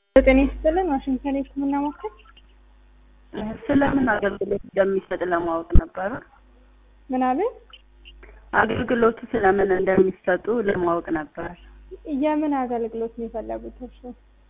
ጤና ይስጥልን ዋሽንግተን የህክምና ማዕከል ስለምን አገልግሎት እንደሚሰጥ ለማወቅ ነበረ። ምን አሉኝ? አገልግሎቱ ስለምን እንደሚሰጡ ለማወቅ ነበር። የምን አገልግሎት ነው የፈለጉት እርሱ?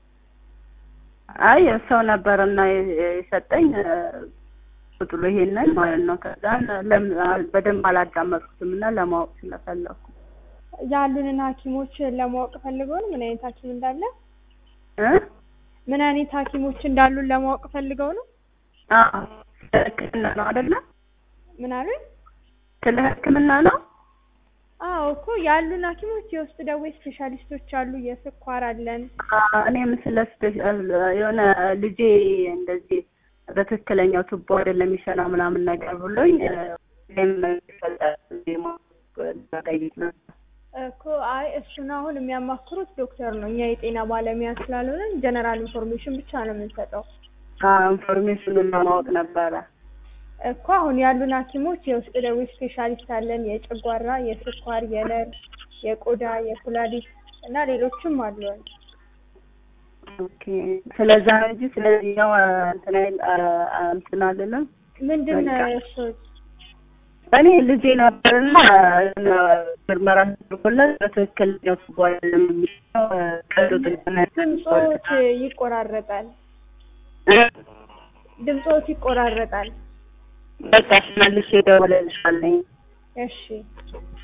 አይ ሰው ነበርና የሰጠኝ ቁጥሉ ይሄንን ማለት ነው። ከዛን በደንብ አላዳመጥኩትም እና ለማወቅ ስለፈለኩ ያሉንን ሐኪሞች ለማወቅ ፈልገው ነው ምን አይነት ሐኪም እንዳለ እ ምን አይነት ሐኪሞች እንዳሉን ለማወቅ ፈልገው ነው? አዎ ስለ ሕክምና ነው አይደለ? ምን አሉኝ? ስለ ሕክምና ነው። አዎ እኮ ያሉን ሐኪሞች የውስጥ ደዌ ስፔሻሊስቶች አሉ፣ የስኳር አለን። እኔም ስለ ስፔሻል የሆነ ልጄ እንደዚህ በትክክለኛው ቱቦ አይደለም የሚሰራ ምናምን ነገር ብሎኝ እኔም ጠይቅ ነበር እኮ አይ እሱን አሁን የሚያማክሩት ዶክተር ነው። እኛ የጤና ባለሙያ ስላልሆነን ጀነራል ኢንፎርሜሽን ብቻ ነው የምንሰጠው ኢንፎርሜሽኑን ለማወቅ ነበረ። እኮ አሁን ያሉን ሐኪሞች የውስጥ ደዌ ስፔሻሊስት አለን፣ የጨጓራ፣ የስኳር፣ የነርቭ፣ የቆዳ፣ የኩላሊት እና ሌሎችም አሉን። ኦኬ ስለዛ ነው እንጂ ስለዚህኛው እንትን አይል- እንትን አልልም። ምንድን ነው እሱ? እኔ ልጄ ነበርና ምርመራ ተደርጎለት በትክክለኛው ቱቦ አይደለም የሚሰራው ቀዶ ጥገና ድምፆት ይቆራረጣል። ድምፆት ይቆራረጣል። በቃ መልሼ እደውልልሻለሁ። እሺ